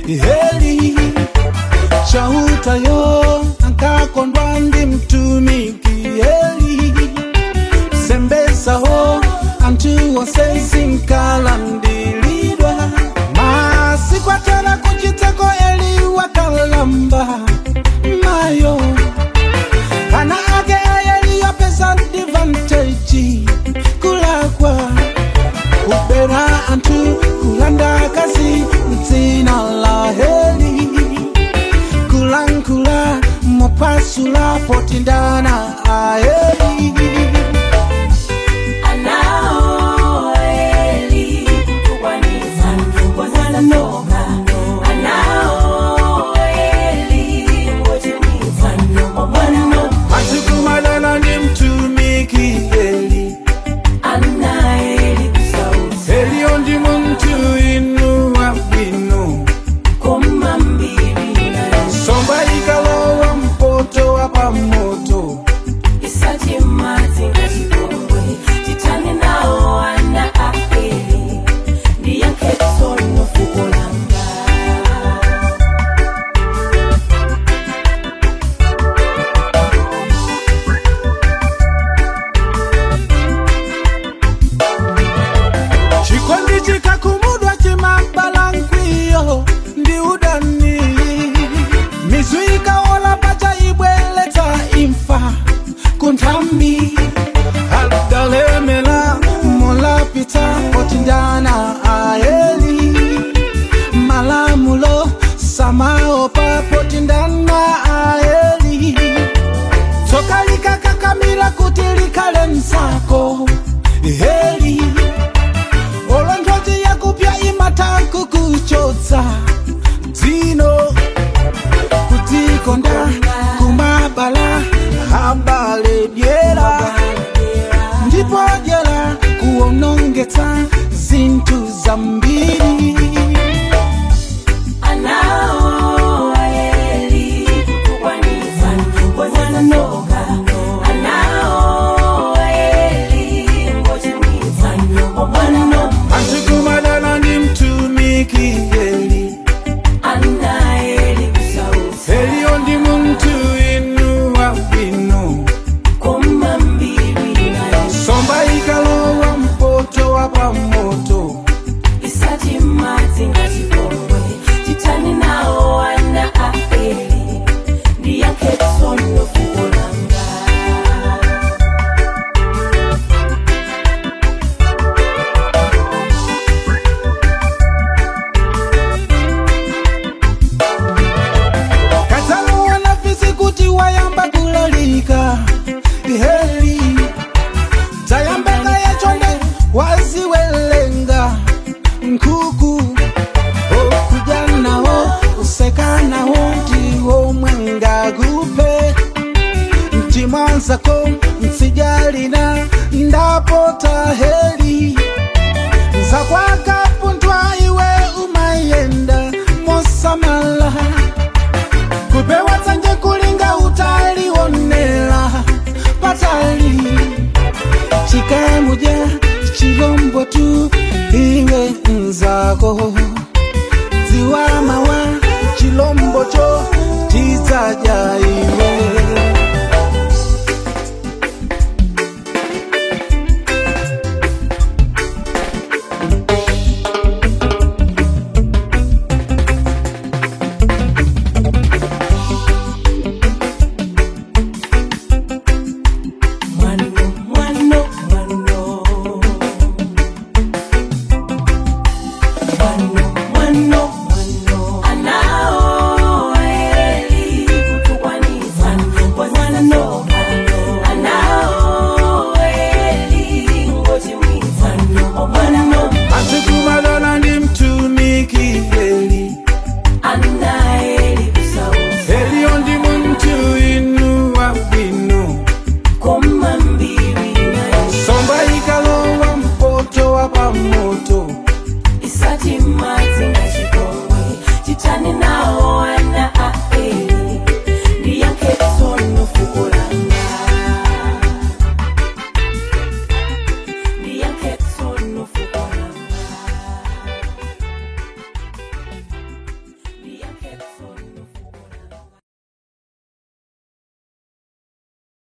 heli chautayo ankakondwa ndi mtumiki heli sembesaho anthu onse zinkalandilidwa masiku atera kuchiteko eli wakalamba mayo ana ake ayeliyopesa advantage kulakwa kubera anthu kulanda kazi mdzina la heli kulankhula mopasula potindana aheli Anao eli kutukwanisa wazanoka Anao eli ngochimisa omwana antikumadana ndi mtumiki heli Ana eli kusausa heliyo ndi munthu inuwa bwino koma mbili nayo somba ikalowa mpoto wa pamoto isati madzi ngachikombwe chitani nawo ana aeli ndiyankhetsono fuko langa chikondi chikakumudwa chimabala nkwiyo ndi udani mizu ikaola pacha ibweletsa imfa kunthambi adalemela molapita potindana aeli malamulo samaopa potindana aeli tsoka likakakamira kuti likhale msako heli olondozi yakupya imatanku kuchotsa dzino kutikonda kumabala habale dyera ndipo dyera kuonongetsa zinthu zambiri Anao eli kutukwanisa wazanoka Anao eli ngochimisa omwana antikumadana ndi mtumiki heli Ana eli kusausa heliyo ndi munthu inuwa bwino koma mbili nayo somba ikalowa mpoto wa pamoto isati madzi ngachikombwe chitani nawo ana aeli ndiyankhetsono fuko langa kadzamuona fisi kuti wayamba kulalika heli dzayambeka yachonde waziwelenga nkhuku okudya nawo useka nawo ndiwo mwengakupe mtimwanzako msijalina ndapota heli zakwakapuntwa iwe umayenda mosamala kupewa tsanje kulinga utaliwonela patali chikamuja chilombo tu iwe nzako dziwa mawa chilombo cho tidzaja iwe Mwano, mwano, mwano. Mwano, mwano, mwano. Anao eli kutukwanisa wazanoka. Anao eli ngochimisa omwana antikumadana ndi mtumiki heli Ana eli kusausa heliyo ndi munthu inuwa bwino koma mbili nayo somba ikalowa mpoto wa pamoto isati madzi ngachikombwe chitani nawo ana